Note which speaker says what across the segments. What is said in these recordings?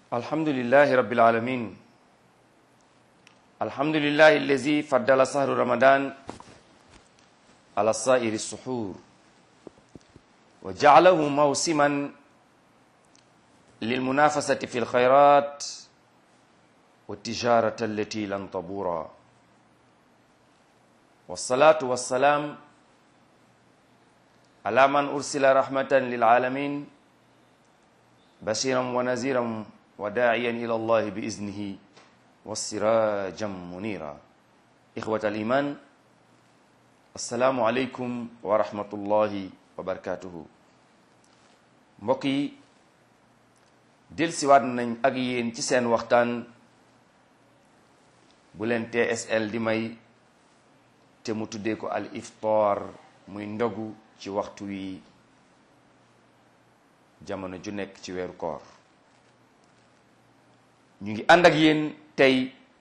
Speaker 1: الحمد لله رب العالمين الحمد لله الذي فضل شهر رمضان على سائر السحور وجعله موسما للمنافسة في الخيرات والتجارة التي لن تبورا والصلاة والسلام على من أرسل رحمة للعالمين بشيرا ونذيرا وداعيا إلى الله بإذنه والسراجا منيرا إخوة الإيمان السلام عليكم ورحمة الله وبركاته mbokk yi delsiwaat nañ ak yéen ci seen waxtaan bu leen TSL di may te mu tuddee ko al iftar muy ndogu ci waxtu wi jamono ju nekk ci weeru koor ñu ngi ànd ak yéen tey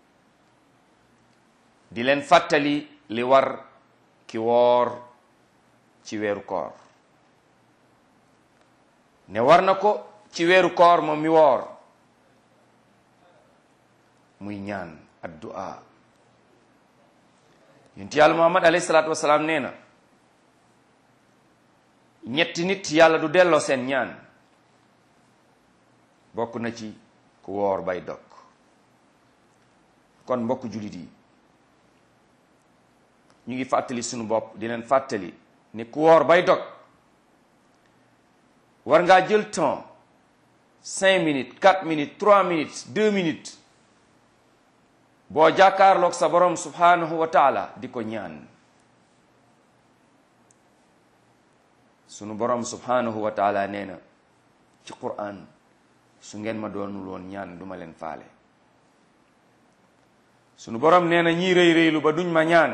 Speaker 1: di leen fàttali li war ki woor ci weeru koor ne war na ko ci weeru koor moom mi woor muy ñaan addu'a yonent yàlla muhammad alayhi salaatu wasalaam nee na ñetti nit yàlla du delloo seen ñaan bokk na ci ku woor bay dog kon mbokk jullit yi ñu ngi fàttali sunu bopp di leen fàttali ni ku woor bay dog war ngaa jël temps cinq minutes quatre minutes trois minutes deux minutes boo jàkkaarloog sa borom subhanahu wa taala di ko ñaan sunu borom subhanahu wa taala nee na ci Qur'an su ngeen ma doonul woon ñaan duma leen faale sunu borom nee na ñii rëy rëylu ba duñ ma ñaan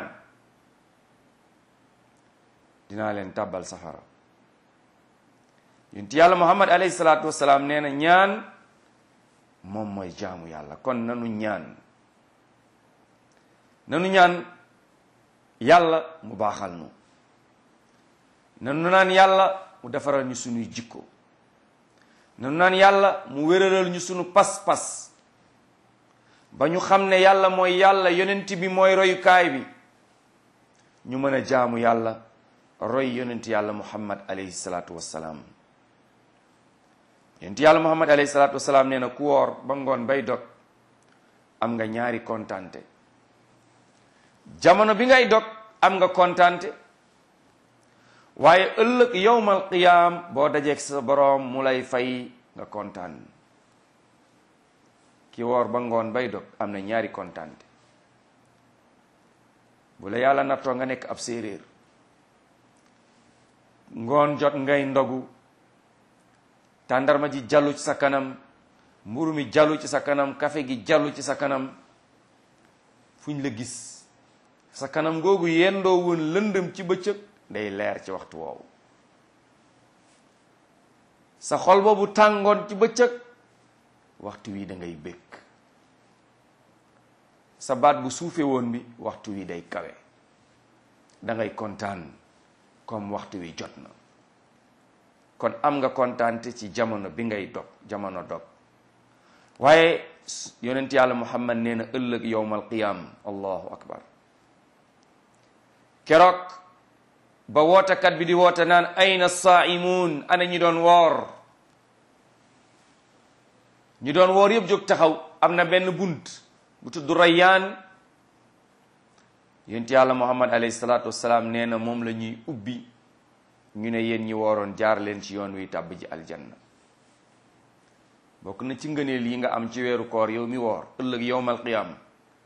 Speaker 1: dinaa leen tàbbal safara yonent yàlla muhammad alayhi salaatu wasalaam nee na ñaan moom mooy jaamu yàlla kon nanu ñaan nanu ñaan yàlla mu baaxal nu nanu naan yàlla mu defaral ñu sunuy jikko nanu naan yàlla mu wéralal ñu sunu pas-pas ba ñu xam ne yàlla mooy yàlla yonent bi mooy royukaay bi ñu mën a jaamu yàlla roy yonent yàlla muhammad alayhi salaatu wassalaam yonent yàlla muhammad alayhi salaatu wassalaam nee na ku woor ba ngoon bay dog am nga ñaari kontante jamono bi ngay dog am nga kontante waaye ëllëg yowmal qiyaam boo dajeeg sa boroom mu lay fay nga kontaan ki woor ba ngoon bay dog am na ñaari kontante bu la yàlla nattoo nga nekk ab séeréer ngoon jot ngay ndogu tàndarma ji jallu ci sa kanam mburu mi jallu ci sa kanam kafe gi jallu ci sa kanam fuñ la gis sa kanam googu yendoo woon lëndëm ci bëccëg day leer ci waxtu woowu sa xol boobu tàngoon ci bëccëg waxtu wi da ngay bëgg sa baat bu suufe woon bi waxtu wi day kawe da ngay kontaan comme waxtu wi jot na kon am nga kontaante ci jamono bi ngay dog jamono dog waaye yonent yàlla muhammad nee na ëllëg yowmal qiyam allahu akbar keroog ba wootekat bi di woote naan ayna saaimuun ana ñi doon woor ñi doon woor yëpp jóg taxaw am na benn bunt bu tudd rayyaan yonent yàlla muhammad alayhi salaatu wassalaam nee na moom la ñuy ubbi ñu ne yéen ñi wooroon jaar leen ci yoon wi tàbb ji aljanna bokk na ci ngëneel yi nga am ci weeru koor yow mi woor ëllëg yowmal qiyam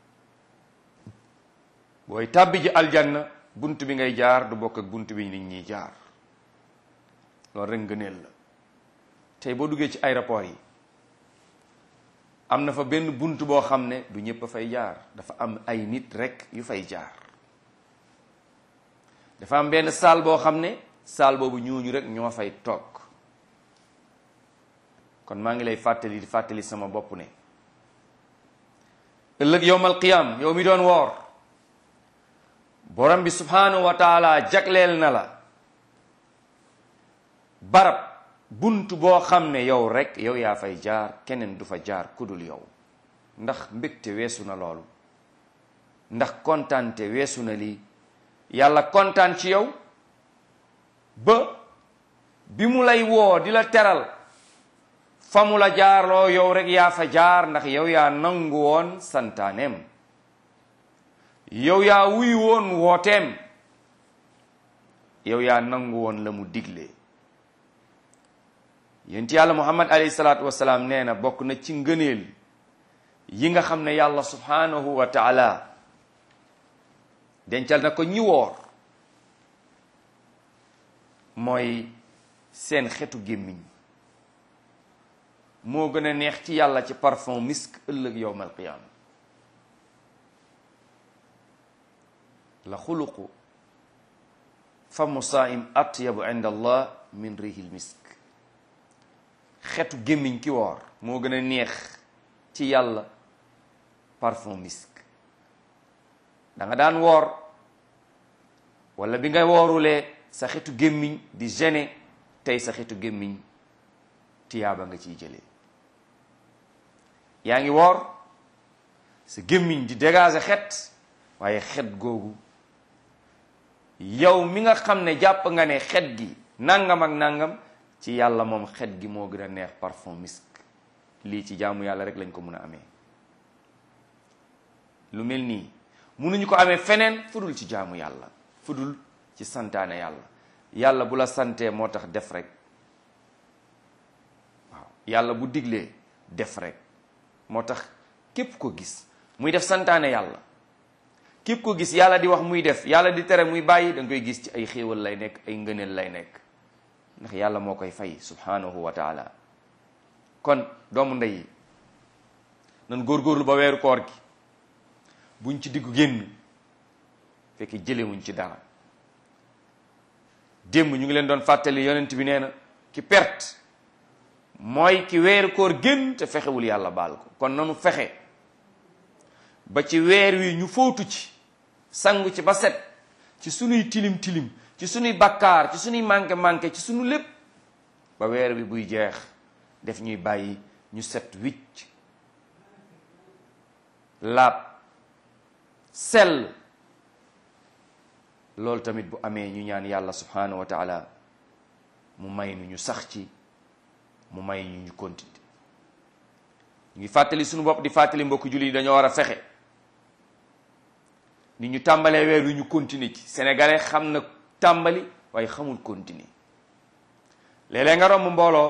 Speaker 1: booy tàbbi ji aljanna bunt bi ngay jaar du bokk ak bunt bi nit ñi jaar loolu rek ngëneel la tey boo duggee ci aéroport yi am na fa benn bunt boo xam ne du ñëpp a fay jaar dafa am ay nit rek yu fay jaar dafa am benn salle boo xam ne salle boobu ñooñu rek ñoo fay toog kon maa ngi lay fàttali di fàttali sama bopp ne ëllëg yowmal qiyam yow mi doon woor borom bi subhanahu wa taala jagleel na la barab bunt boo xam ne yow rek yow yaa fay jaar keneen du fa jaar kudul yow ndax mbégte weesu na loolu ndax kontaante weesu na lii yàlla kontaan ci yow ba bi mu lay woo di la teral fa mu la jaarloo yow rek yaa fa jaar ndax yow yaa nangu woon santaaneem yow yaa wuy woon wooteem yow yaa nangu woon la mu digle yonent yàlla muhammad alayhi salaatu wasalaam nee na bokk na ci ngëneel yi nga xam ne yàlla subhanahu wa taala dencal na ko ñi woor mooy seen xetu gémmiñ moo gën a neex ci yàlla ci parfum misk ëllëg yowm alqiyaama la xuluqu famu saim atyabu inda allah min rihil misk xetu gémmiñ ki woor moo gën a neex ci yàlla parfum misk da nga daan woor wala bi nga woorulee sa xetu gémmiñ di gêné tey sa xetu gémmiñ tiyaaba nga ciy jëlee yaa ngi woor sa gémmiñ di dégager xet waaye xet googu yow mi nga xam ne jàpp nga ne xet gi nangam ak nangam ci yàlla moom xet gi moo gën a neex parfum misk lii ci jaamu yàlla rek lañ ko mën a amee lu mel nii munuñu ko amee feneen fudul ci jaamu yàlla fudul ci santaane yàlla yàlla bu la santee moo tax def rek waaw yàlla bu diglee def rek moo tax képp ko gis muy def santaane yàlla képp ko gis yàlla di wax muy def yàlla di tere muy bàyyi da nga koy gis ci ay xéewal lay nekk ay ngëneel lay nekk ndax yàlla moo koy fay subhanahu wa taala kon doomu ndey yi nan góorgóorlu ba weeru koor gi buñ ci diggu génn fekk jëlewuñ ci dara démb ñu ngi leen doon fàttali yonent bi nee na ki perte mooy ki weeru koor génn te fexewul yàlla baal ko kon nanu fexe ba ci weer wi ñu fóotu ci sangu ci ba set ci sunuy tilim tilim ci sunuy bakkaar ci sunuy manqué manqué ci sunu lépp ba weer wi buy jeex def ñuy bàyyi ñu set wicc laab sell loolu tamit bu amee ñu ñaan yàlla subhanahu wa taala mu may nu ñu sax ci mu may ñu ñu continuer ñu ngi fàttali suñu bopp di fàttali mbokk julli yi dañoo war a fexe ni ñu tàmbalee weer wi ñu continuer ci sénégalais xam na tàmbali waaye xamul continuer léeg-léeg nga romb mbooloo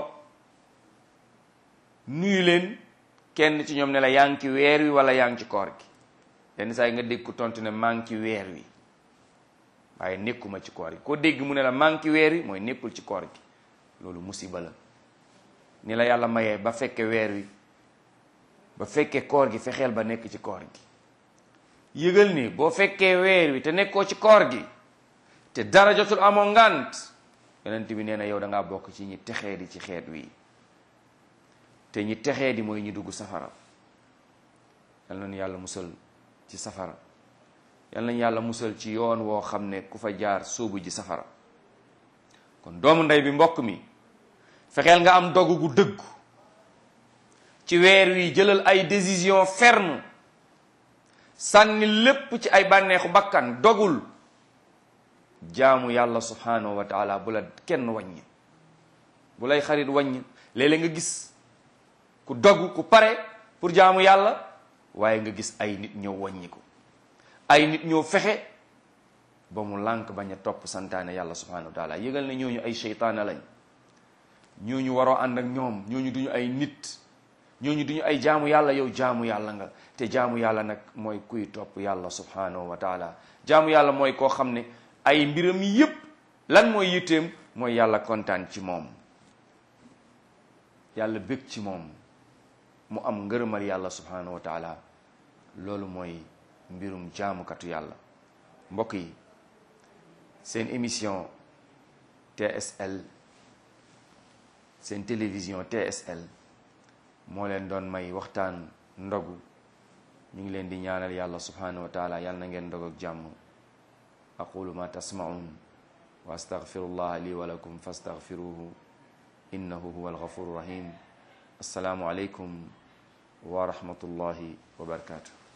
Speaker 1: nuyu leen kenn ci ñoom ne la yaa ngi ci weer wi wala yaa ngi ci koor gi yenn saa yi nga dégg ko tontu ne maa ngi ci weer wi waaye nekkuma ci koor gi koo dégg mu ne la maa ngi ci weer wi mooy nekkul ci koor gi loolu musiba la ni la yàlla mayee ba fekke weer wi ba fekkee koor gi fexeel ba nekk ci koor gi yëgal ni boo fekkee weer wi te nekkoo ci koor gi te dara jotul amoo ngant yonent bi nee na yow da ngaa bokk ci ñi texee di ci xeet wi te ñi texee di mooy ñi dugg safara yal nañu yàlla musal ci safara yal nañu yàlla musal ci yoon woo xam ne ku fa jaar sóobu ji safara kon doomu ndey bi mbokk mi fexeel nga am dogu gu dëggu ci weer wi jëlal ay décision ferme sànni lépp ci ay bànneexu bakkan dogul jaamu yàlla subhanahu wa taala bu la kenn wàññi bu lay xarit wàññi léeg-léeg nga gis ku dogu ku pare pour jaamu yàlla waaye nga gis ay nit ñëw wàññi ko ay nit ñëw fexe ba mu lànk bañ a topp santaane yàlla subhanahu wa taala yëgal ne ñooñu ay seytaane lañ ñooñu waroo ànd ak ñoom ñooñu duñu ay nit ñooñu duñu ay jaamu yàlla yow jaamu yàlla nga te jaamu yàlla nag mooy kuy topp yàlla subhanahu wa taala jaamu yàlla mooy koo xam ne ay mbiram yépp lan mooy yitteem mooy yàlla kontaan ci moom yàlla bég ci moom mu am ngërëmal yàlla subhanahu wa taala loolu mooy mbirum jaamukatu yàlla mbokk yi seen émission TSL seen télévision TSL moo leen doon may waxtaan ndogu ñu ngi leen di ñaanal yàlla subhanahu wa taala yàlla na ngeen ndog ak jàmm aqulu ma tasmaun wa astaghfirullah li wa lakum fastaghfiruhu innahu huwa alghafuru rahim assalaamu aleykum wa rahmatullahi wa barakatuh